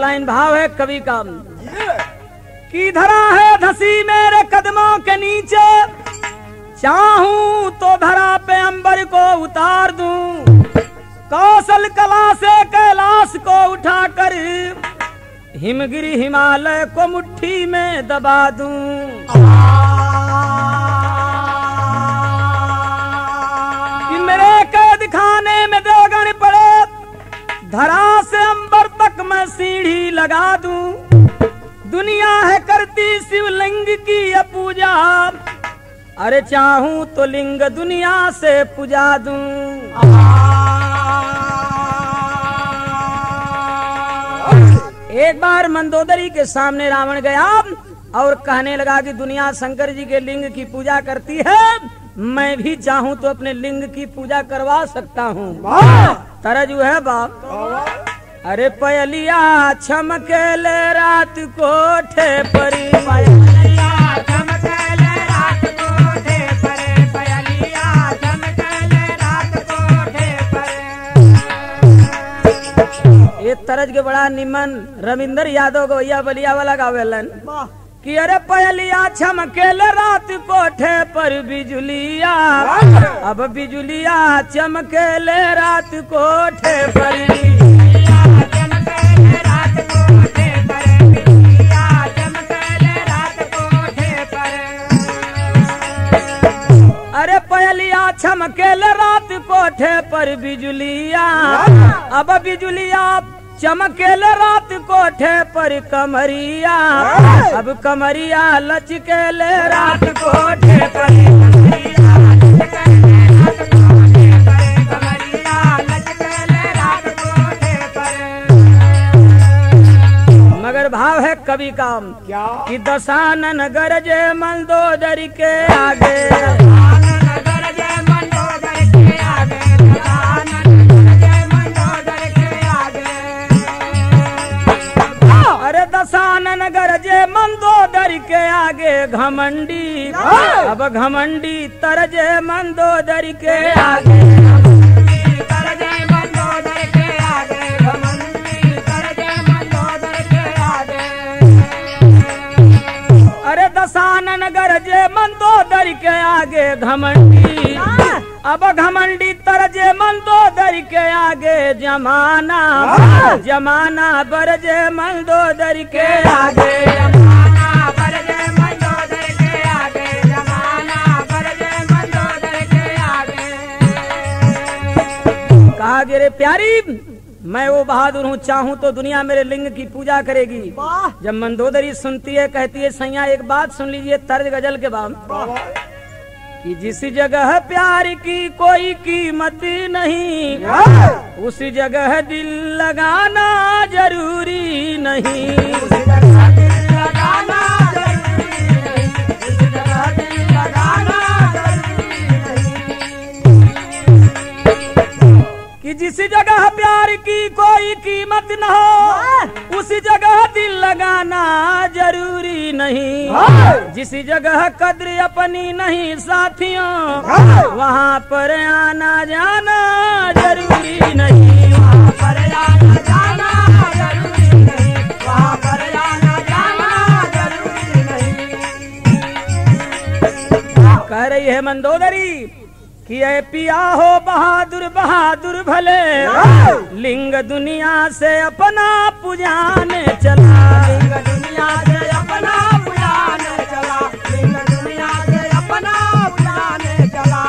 Line भाव है कवि का की धरा है धसी मेरे कदमों के नीचे चाहूं तो धरा पे अंबर को उतार दूं कौशल कला से कैलाश को उठाकर हिमगिरी हिमालय को मुट्ठी में दबा दूं कि मेरे कैद खाने में दो गण पड़े धरा से अंबर तक मैं सीढ़ी लगा दूं दुनिया है करती शिवलिंग की ये पूजा अरे चाहूं तो लिंग दुनिया से पूजा दूं एक बार मंदोदरी के सामने रावण गया और कहने लगा कि दुनिया शंकर जी के लिंग की पूजा करती है मैं भी चाहूं तो अपने लिंग की पूजा करवा सकता हूँ तरजू है बाप अरे पयलिया छमकेले रात कोठे परी ये तरज के बड़ा निमन रविंदर यादव गवैया बलिया वाला गावेलन कि अरे पयलिया छमकेले रात कोठे पर बिजुलिया अब बिजुलिया चमकेले रात कोठे पर अरे पयलिया छमकेल रात कोठे पर बिजुलिया अब बिजुलिया चमकेल रात कोठे पर कमरिया अब कमरिया लचकेल रात कोठे पर मगर भाव है कवि का क्या कि दशानन गरजे मंदोदर के आगे अरे दशानन गरजे मंदोदर के आगे घमंडी अब घमंडी तरजे मंदोदर के आगे अरे दशानन गरजे मंदोदर के आगे घमंडी अब घमंडी तरजे मंदोदर के आगे जमाना जमाना बरजे मंदोदर के आगे कहा कि रे प्यारी मैं वो बहादुर हूँ चाहूँ तो दुनिया मेरे लिंग की पूजा करेगी जब मंदोदरी सुनती है कहती है सैया एक बात सुन लीजिए तर्ज गजल के बाद कि जिस जगह प्यार की कोई कीमत नहीं उस जगह दिल लगाना जरूरी नहीं कि जिस जगह प्यार की कोई कीमत न हो उस जगह दिल लगाना जरूरी नहीं जिस जगह कद्र अपनी नहीं साथियों वहाँ पर आना जाना जरूरी नहीं कह रही है मंदोदरी कि ऐ पिया हो बहादुर बहादुर भले लिंग दुनिया से अपना पुजाने चला लिंग दुनिया से अपना पुजाने चला लिंग दुनिया से अपना पुजाने चला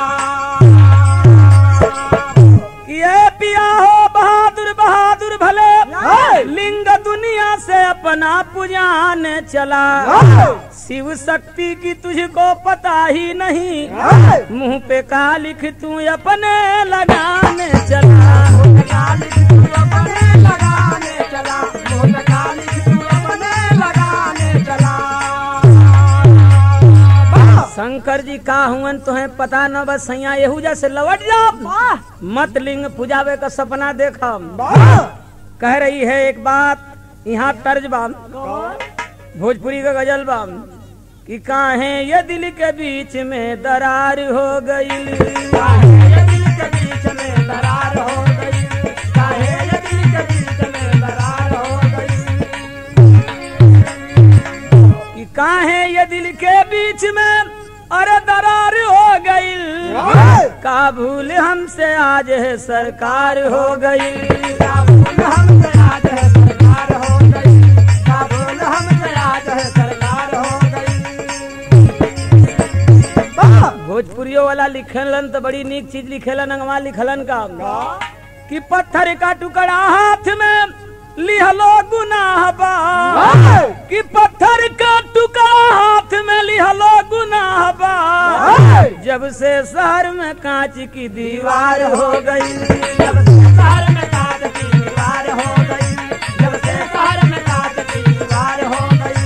कि ऐ पिया हो बहादुर बहादुर भले लिंग दुनिया से अपना पुजाने चला शिव शक्ति की तुझको पता ही नहीं मुंह पे का लिख तू अपने लगाने चला शंकर जी का हुवन तुम्हें पता न बस सैया यहू जैसे लौट जा मत लिंग पुजावे का सपना देखा कह रही है एक बात यहाँ तर्ज बाम भोजपुरी का गजल बाम कि काहे ये दिल के बीच में दरार हो गई हमसे आज है सरकार हो गई काबुल हमसे आज है सरकार हो गई काबुल हमसे आज है सरकार हो गई वाह! भोजपुरियो वाला लिखलन तो बड़ी नीक चीज लिखेलन अंगवा लिखलन का कि पत्थर का टुकड़ा हाथ में लिहलो गुनाह बा वाह! कि पत्थर का टुकड़ा हाथ में लिहलो गुनाह बा वाह! जब से शहर में कांच की दीवार हो गई जब से शहर में कांच की दीवार हो गई जब से शहर में कांच की दीवार हो गई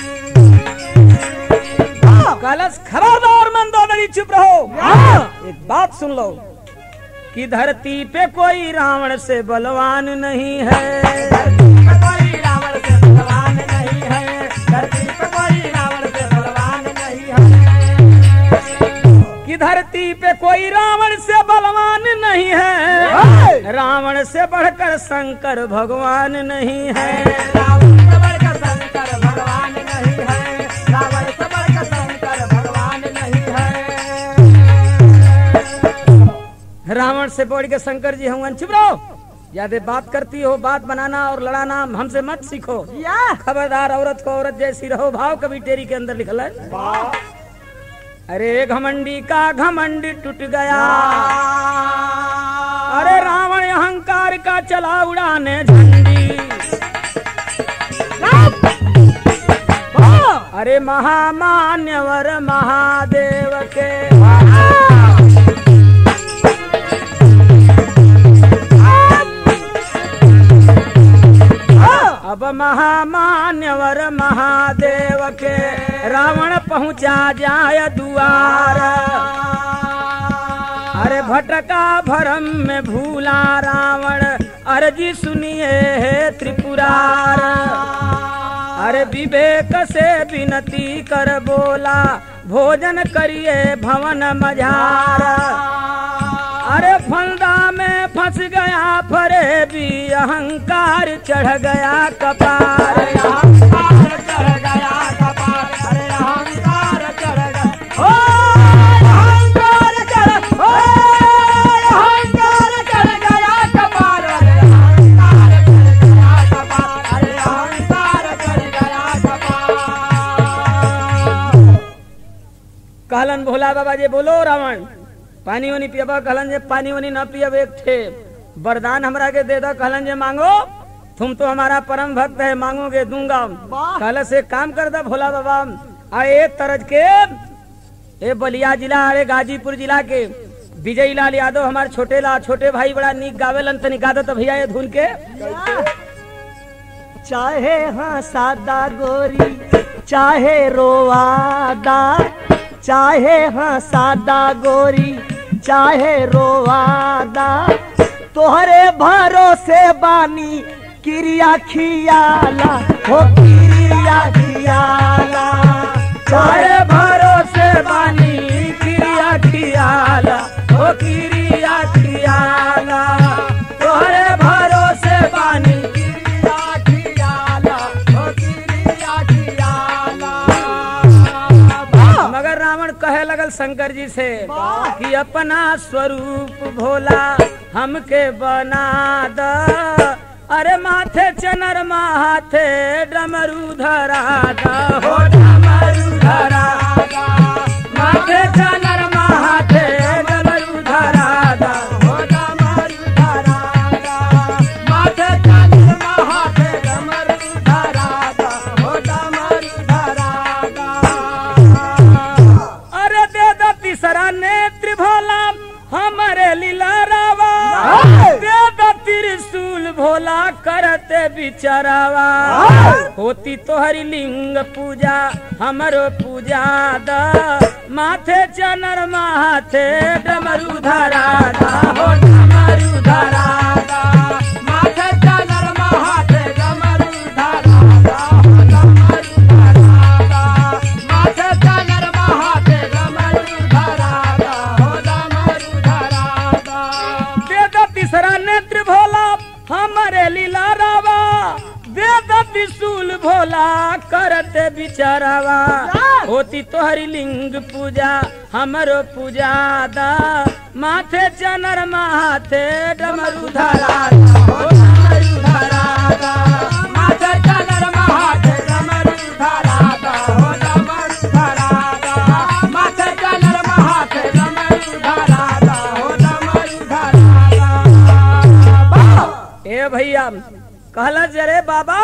वाह! कलश खबरदार मंदोदरी चुप रहो एक बात सुन लो कि धरती पे कोई रावण से बलवान नहीं है धरती पे कोई रावण से बलवान नहीं है धरती पे कोई रावण से बलवान नहीं है कि धरती पे कोई रावण से बलवान नहीं है है। रावण से बढ़कर शंकर भगवान नहीं है रावण से बढ़कर शंकर भगवान नहीं है रावण से बढ़कर शंकर भगवान नहीं है रावण से बढ़ के शंकर जी हूँ चुप रहो ज्यादा बात करती हो बात बनाना और लड़ाना हमसे मत सीखो या खबरदार औरत को औरत जैसी रहो भाव कभी टेरी के अंदर लिखल है अरे घमंडी का घमंड टूट गया अरे रावण अहंकार का चला उड़ाने झंडी अरे महामान्यवर महादेव के अब महामान्यवर महादेव के रावण पहुंचा जाय दुआर अरे भटका भरम में भूला रावण अर्जी सुनिए हे त्रिपुरार अरे विवेक से विनती कर बोला भोजन करिए भवन मझार अरे फंदा में फंस गया फरे भी अहंकार चढ़ गया कपार अरे अहंकार चढ़ गया कपार अरे अहंकार चढ़ गया ओ अहंकार चढ़ ओ अहंकार चढ़ गया कपार अरे अहंकार चढ़ गया कपार अरे अहंकार चढ़ गया कपार कहलन भोला बाबा जी बोलो रावण पानी वानी पियबा कहलन जे पानी वानी न पियब एक ठे वरदान हमरा के दे दो कहलन जे मांगो तुम तो हमारा परम भक्त है मांगोगे दूंगा वाह। कहल से काम कर दो भोला बाबा आ ए तरज के ए बलिया जिला अरे गाजीपुर जिला के विजय लाल यादव हमारे छोटे ला छोटे भाई बड़ा नीक गावेलन तनी गा दो तो भैया ये धुन के चाहे हाँ सादा गोरी चाहे रोवादा चाहे हाँ सादा गोरी चाहे रोवादा तोहरे भरोसे बानी क्रिया खियाला हो क्रिया खियाला चाहे भरोसे बानी क्रिया खियाला ओ क्रिया खियाला तोहरे भरोसे बानी क्रिया खियाला हो क्रिया खियाला मगर रावण कहे लगल शंकर जी से वाह। कि अपना स्वरूप भोला हमके बना द अरे माथे चनर माथे डमरू धरा द हो डमरू धरा द माथे चनर माथे डमरू धरा द हो डमरू धरा दा, माथे चादर महाथे डमरू धरा दा, हो डमरू धरा दा। अरे दे द तीसरा नेत्र भोला हमारे लीला रावा हाय! दे द त्रिशूल भोला करते बिचारावा हाय! होती तोहरी लिंग पूजा हमरो पूजा द माथे चनर माथे डमरू धरा दा हो डमरू धरा दा माथे चादर महाथे डमरू धरा दा, हो डमरू धरा दा। माथे चादर महाथे डमरू धरा दा, हो डमरू धरा दा। दे द तीसरा नेत्र भोला हमारे लीला रावा दे द त्रिशूल भोला करते बिचारावा होती तोहरी लिंग पूजा हमरो पूजा दा माथे चनर माथे डमरू धरा हो डमरू धराता माथे चनर माथे डमरू धराता हो डमरू धराता माथे चनर माथे डमरू धराता हो डमरू धराता ए भैया कहला जरे बाबा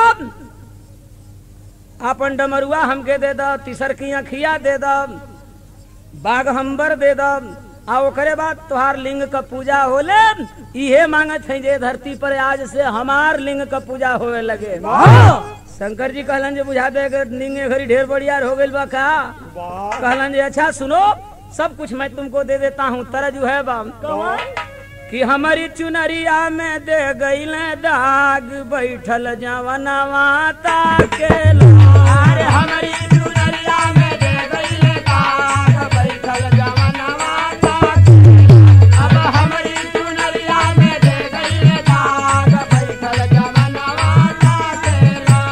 अपन डमरुआ हमके दे द तीसर की अखिया दे द बाघ हम्बर दे द आ ओकरे बाद तुहार लिंग का पूजा होले इहे मांगत है जे धरती पर आज से हमार लिंग का पूजा होवे लगे शंकर जी कहलन जे बुझा दे कि लिंग ए घड़ी ढेर बढ़ियार हो गइल बा का कहलन जे अच्छा सुनो सब कुछ मैं तुमको दे देता हूँ तरजू है बा कि हमारी चुनरिया में दे गईल दाग बैठल जवनवा ताके अरे हमारी चुनरिया में दे गइले दाग बैठल जवनवा ताके अब हमारी चुनरिया में दे गइले दाग बैठल जवनवा ताके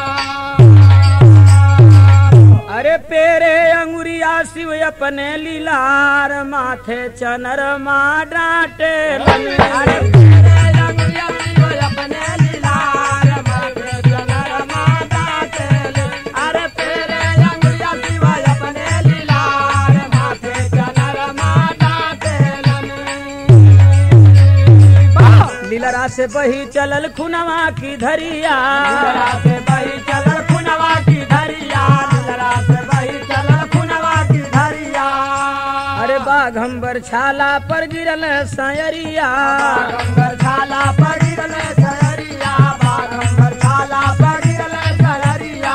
अरे पेरे अंगुरिया शिव अपने लीलार माथे चनर मा डांटे अरे तेरे रंगिया शिव अपने लीलार माथे जनर माता तेले अरे तेरे रंगिया शिव अपने लीलार माथे जनर माता तेले लीलरा से बही चलल खुनवा की धरिया लीलरा से बही चलल खुनवा की धरिया लीलरा से बही चलल खुनवा की धरिया अरे बाघम्बर छाला पर गिरल सयरिया बागंबर छाला पगिरल सहरिया बागंबर छाला पगिरल सहरिया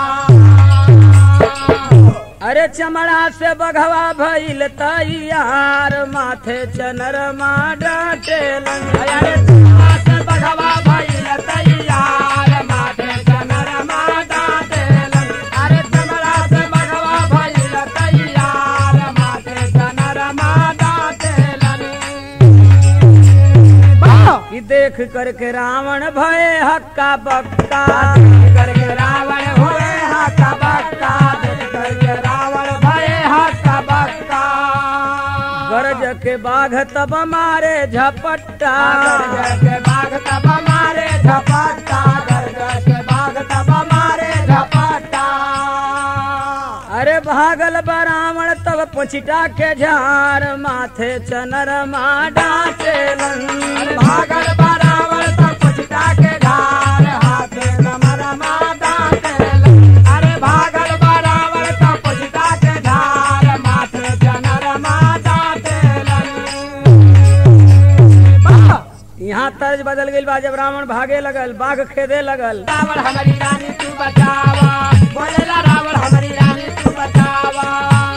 अरे चमड़ा से बघवा भइल तैयार माथे चनर मा डांटे अरे चमड़ा से बघवा भइल तैयार माथे चनर माता तेलन अरे चमड़ा से बघवा भइल तैयार माथे चनर माता तेलन कि देख करके रावण भय हक्का बक्का करके रावण हुए हक्का बक्का देख करके रावण भय हक्का बक्का गरज के बाघ तब मारे झपट्टा गरज के बाघ तब मारे झपट्टा गरज के बाघ तब मारे झपट्टा अरे भागल बरावण तब पछिटा के झार माथे चनर मा डांटे अरे भागल बरावल तब पुछता के धार हाथे कमर माता तेलन अरे भागल बरावल तब पुछता के धार माथे जनर माता तेलन यहाँ तर्ज बदल गई बा जब रावण भागे लगल बाघ खेदे लगल रावण हमारी रानी तू बचावा बोलेला रावण हमारी रानी तू बचावा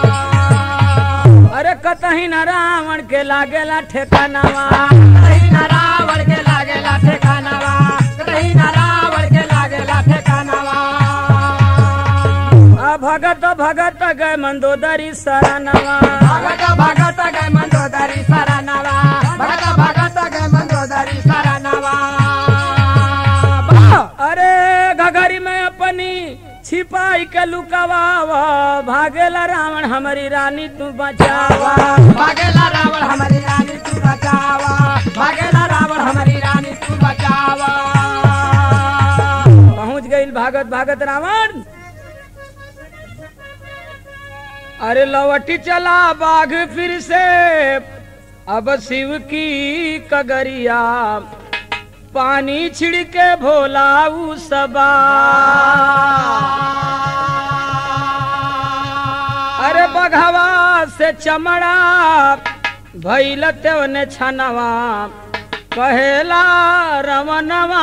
अरे कतही न रावण के लागेला ठेकानावा कहीं ना रावण के लागेला ठेकानावा कहीं ना रावण के लागेला ठेकानावा आ भगत भगत गए मंदोदरी शरणवा भगत भगत गए मंदोदरी शरणवा भगत भगत गए मंदोदरी शरणवा अरे घघरी में अपनी छिपाई के लुकवावा भागेला रावण हमारी रानी तू बचावा भागेला रावण हमारी रानी तू बचावा भागेला रावण हमारी रानी तू बचावा पहुंच गई भागत भागत रावण अरे लवटी चला बाघ फिर से अब शिव की कगरिया पानी छिड़के भोला उ सबा अरे बघवा से चमड़ा भैल ने छनवा कहेला रमनवा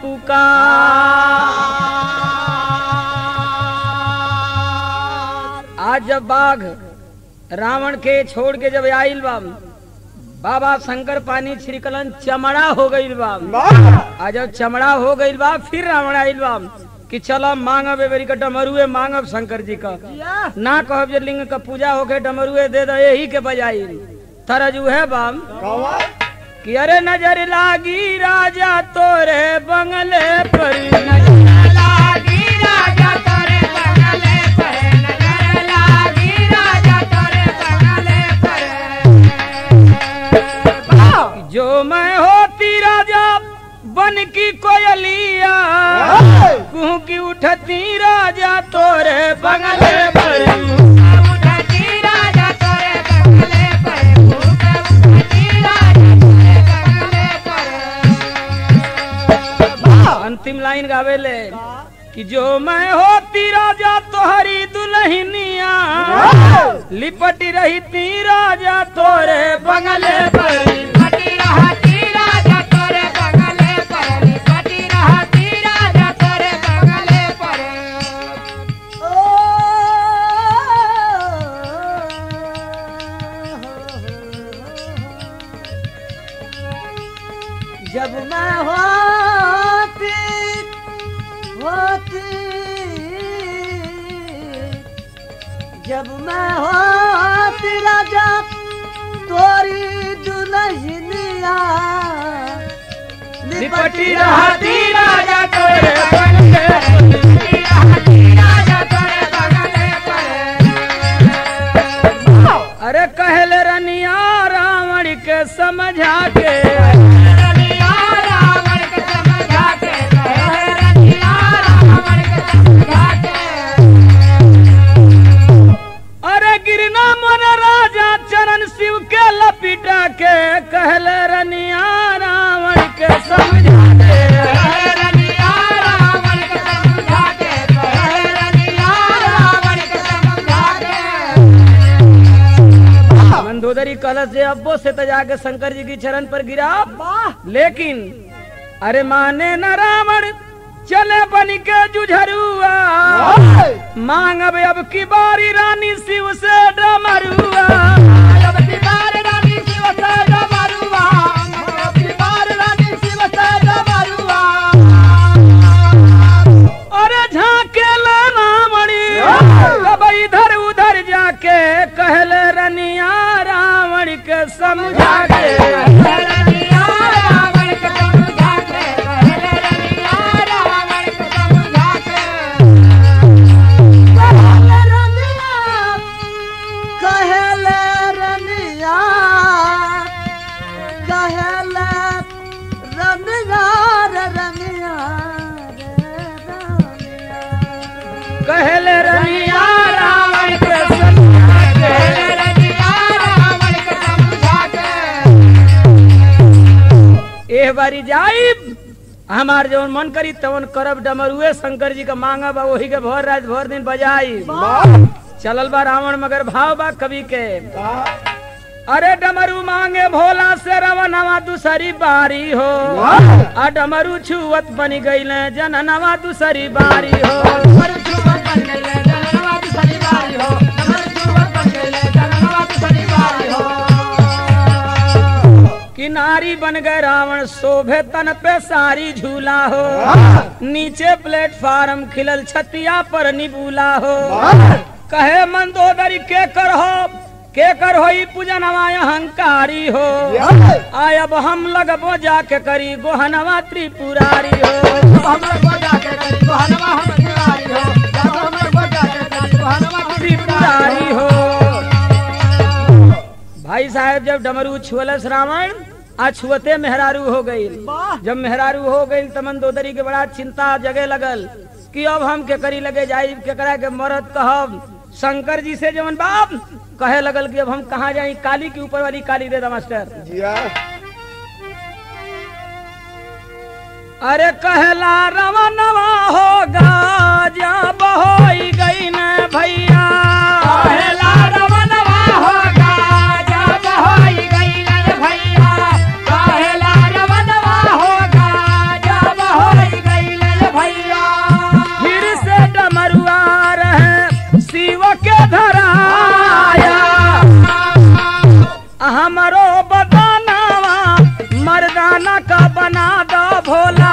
पुकार आज जब बाघ रावण के छोड़ के जब आइल बा बाबा शंकर पानी छिड़कलन चमड़ा हो गइल बा आ जब चमड़ा हो गइल बा फिर रावण आइल बा कि चलो मांगब एबेरी का डमरुए मांगब शंकर जी का ना कहब जे लिंग का पूजा होके डमरुए दे दे यही के बजाई तरजू है बाम कि अरे नजर लागी राजा तोरे बंगले पर नजर लागी राजा तोरे बंगले पर नजर लागी राजा तोरे बंगले पर होती राजा बन की कोयलिया कुहू की उठती राजा तोरे बंगले पर अंतिम लाइन गावेले कि जो मैं होती राजा तोहरी दुल्हनिया लिपटी रही ती राजा तोरे बंगले पर जब मैं होती होती जब मैं होती राजा तोरी दुल्हनिया लिपटी रहती राजा तोरे बंगले पर अरे कहले रनिया रावण के समझा के अरे गिरना मन राजा चरण शिव के लपिटा के कहले रनिया रावण के समझा के मंदोदरी कलश से अब्बो से तो जाके शंकर जी की चरण पर गिरा लेकिन अरे माने न रावण चले बन के जुझरुआ मांगब अब की बारी रानी शिव से डमरुआ अरे झाके ले रावणी अब इधर उधर जाके कहले रनिया रावण के समझा के कहले रनिया कहले रनिया रे रनिया रे रनिया कहले रनिया रावण के समझा के एह बारी जाइब हमार जवन मन करी तवन करब डमरुए शंकर जी का मांगब आ वही के भर रात भर दिन बजाई चलल बा रावण मगर भाव बा कवि के अरे डमरू मांगे भोला से रवनवा दूसरी बारी हो आ डमरू छुअत बनी गईले जननवा दूसरी बारी हो किनारी बन गए रावण शोभे तन पे सारी झूला हो नीचे प्लेटफार्म खिलल छतिया पर निबूला हो कहे मंदोदरी के कर हो के कर होई पूजनवा अहंकारी हो आय अब हम लगबो जाके करी गोहनवा त्रिपुरारी हो त्रिपुरारी हो भाई साहब जब डमरू छुअलस रावण आ छुअते मेहरारू हो गई जब मेहरारू हो गई तो मंदोदरी के बड़ा चिंता जगे लगल कि अब हम के करी लगे जाई केकरा के मरद कहब शंकर जी से जवन बाप कहे लगल कि अब हम कहाँ जाई काली के ऊपर वाली काली दे दा मास्टर अरे कहला रवनवा होगा जब होई गई न भैया फिर से डमरुआ रहे शिव के धराया हमरो बदानावा मर्दाना का बना दो भोला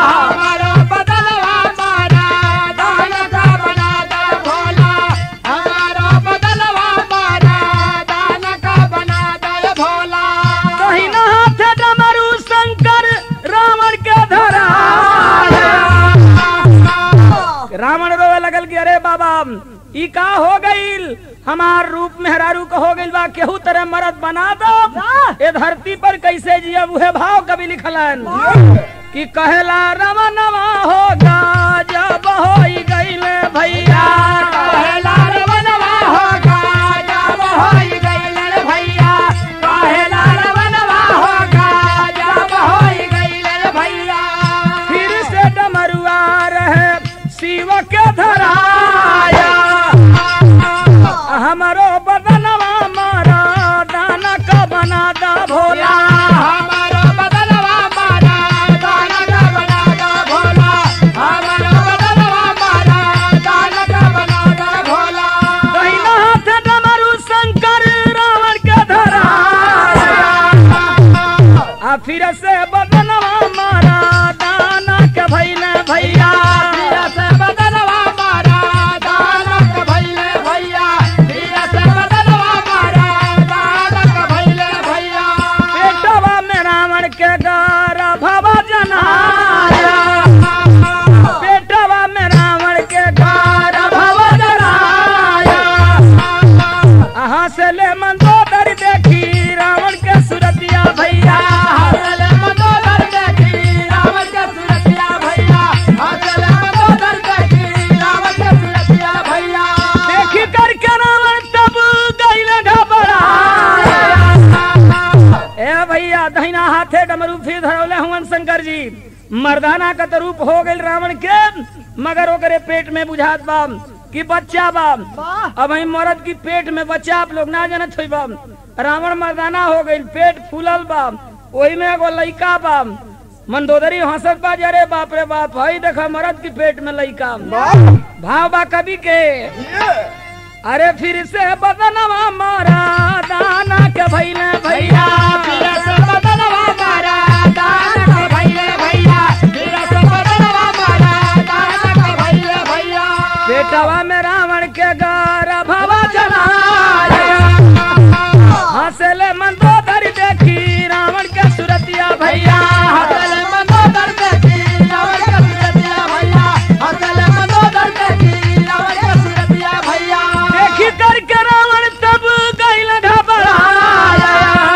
कहीं न हाथ डमरू शंकर रावण के धराया रावण रोवे लगल कि अरे बाबा ई का हो गईल हमार रूप मेहरारू का हो गईल बा केहू तरह मरद बना दो ए धरती पर कैसे जिया उहे भाव कभी लिखलन कि कहला रमनवा होगा जब होई गईल भैया काहेला रवनवा होगा जब होई गइल रे भैया काहेला रवनवा होगा जब होई गइल रे भैया फिर से डमरुआ रहे शिव के धराया हमारो बदनवा मारा दाना का बना दा भोला हमारा बदलवा मारा दाना का बना दा भोला हमारा बदलवा मारा दाना का बना दा भोला दहिना हाथ डमरू शंकर रावण के धराया आ फिर से बदनवा मारा दाना के भैले भैया भैया से बदलवा मारा दाना का भैले भैया भैया से बदलवा मारा दाना का भैले भैया पेटवा में रावण के गार भवा जनाया पेटवा में रावण के गार भवा जनाया अहाँ से ले मंदोदर देखी रावण के सुरतिया भैया हसल मंदोदर देखी रावण के सुरतिया भैया हसल मंदोदर देखी रावण के सुरतिया भैया देखी करके रावण तब गईल घबराया ए भैया दहिना हाथे डमरू फिर धरौले हुवन शंकर जी मर्दाना का तो रूप हो गईल रावण के मगर ओकरे पेट में बुझात बा कि बच्चा बा अब वही मर्द की पेट में बच्चा आप लोग ना जानत हुई बा रावण मर्दाना हो गईल पेट फूलल बा वही में एगो लइका बा मंदोदरी हंसत बा जरे बाप रे बाप हई देखा मर्द की पेट में लइका भाव बा कवि के अरे फिर से बदनवा मारा दाना के भैले भैया फिर से बदलवा मारा दाना का भैले भैया फिर से बदलवा मारा दाना का भैले भैया पेटवा में रावण के गार भवा जलाया हंसले मंदोदरी देखी रावण के सुरतिया भैया हसल मंदोदर देखी रावण के सुरतिया भैया हसल मंदोदर देखी रावण के सुरतिया भैया देखी करके रावण तब गईल घबराया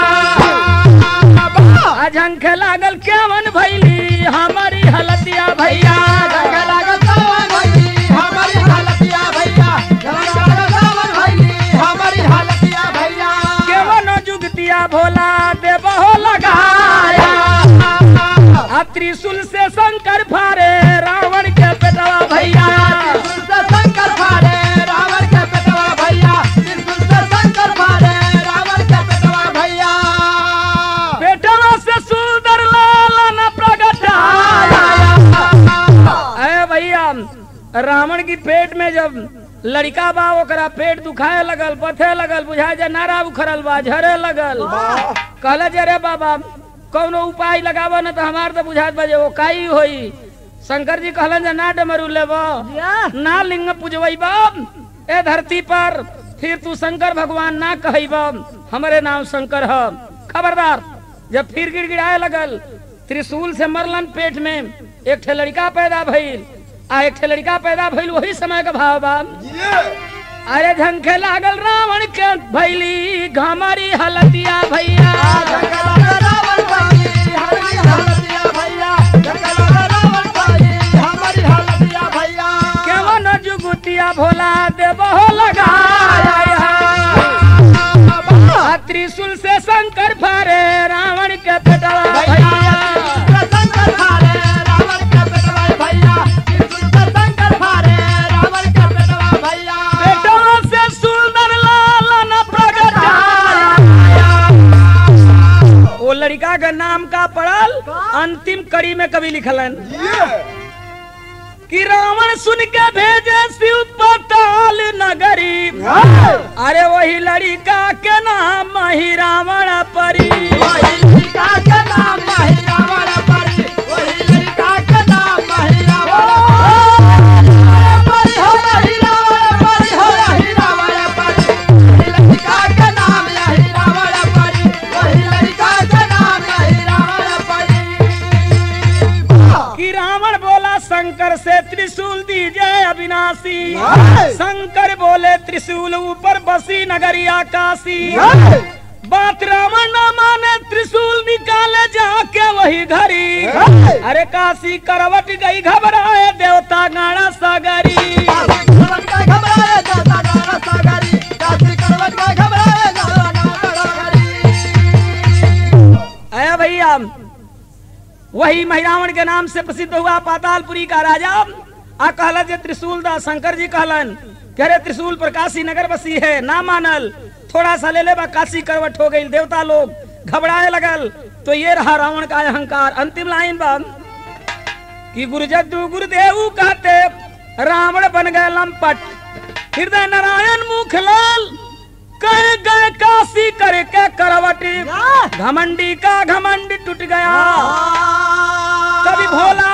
अझंख लागल केवन भैली हमारी हलतिया भैया जंग लागल सावन भइली हमारी हालतिया भैया जंग लागल सावन भइली हमारी हालतिया भैया केवन जुगतिया भोला देवहो लगाया आ त्रिशूल से शंकर फारे रावण के पेटवा भैया त्रिशूल से शंकर फाड़े रावण के पेटवा भैया त्रिशूल से शंकर फाड़े रावण के पेटवा भैया पेटवा से सुंदर लालन प्रगटाया अरे भैया रावण की पेट में जब लड़का बा ओकरा पेट दुखाए लगल पथे लगल बुझाए जे नारा उखड़ल बा झरे लगल कहले जे रे बाबा कौनो उपाय लगावा न तो हमार तो बुझात बा जे वो काई होई शंकर जी कहलन जे ना डमरू लेबो ना लिंग पूजबैब ए धरती पर फिर तू शंकर भगवान ना कहब हमारे नाम शंकर है खबरदार जब फिर गिड़गिड़ाए लगल त्रिशूल से मरलन पेट में एक ठे लड़का पैदा भइल आ एक ठे लड़का पैदा भइल वही समय का भाव बा अरे झंखे लागल रावण के भैली घमारी हलतिया भैया जंग लागल रावण भइली हमारी हालतिया भैया जंग लागल रावण भइली हमारी हालतिया भैया केवन जुगुतिया भोला देवहो लगाया आ त्रिशूल से शंकर फारे रावण के पेटवा भैया शंकर फाड़े रावण के पेटवा भैया त्रिशूल से शंकर फाड़े रावण के पेटवा भैया पेटवा से सुंदर लालन प्रगटाया वो लड़का का नाम का पड़ल अंतिम कड़ी में कभी लिखलन कि रावण सुन के भेजे शिव पताल नगरी अरे वही लड़का के नाम ही रावण परी वही लड़का के नाम माही रावण परी वही लड़का के नाम माही रावण परी हो रही रावण परी हो रही रावण परी वही लड़का के नाम यही रावण परी वही लड़का के नाम यही रावण परी कि रावण बोला शंकर से त्रिशूल दीजिए अविनाशी जय। शंकर बोले त्रिशूल ऊपर बसी नगरिया काशी बात रावण न माने त्रिशूल निकाले जाके वही घरी जय। अरे काशी करवट गई घबराए देवता गाना सागरी काशी करवट का घबराए दादा गाना सागरी काशी करवट का घबराए दादा गाना सागरी अया भैया वही महिरावण के नाम से प्रसिद्ध हुआ पातालपुरी का राजा आ कहला जे त्रिशूल दा शंकर जी कहलन कह रहे त्रिशूल पर काशी नगर बसी है ना मानल थोड़ा सा ले ले बा काशी करवट हो गई देवता लोग घबराए लगल तो ये रहा रावण का अहंकार अंतिम लाइन बा कि गुरुजद्दू गुरुदेव कहते रावण बन गए लंपट हृदय नारायण मुखलाल कह गए काशी करके करवट घमंडी का घमंड टूट गया कभी भोला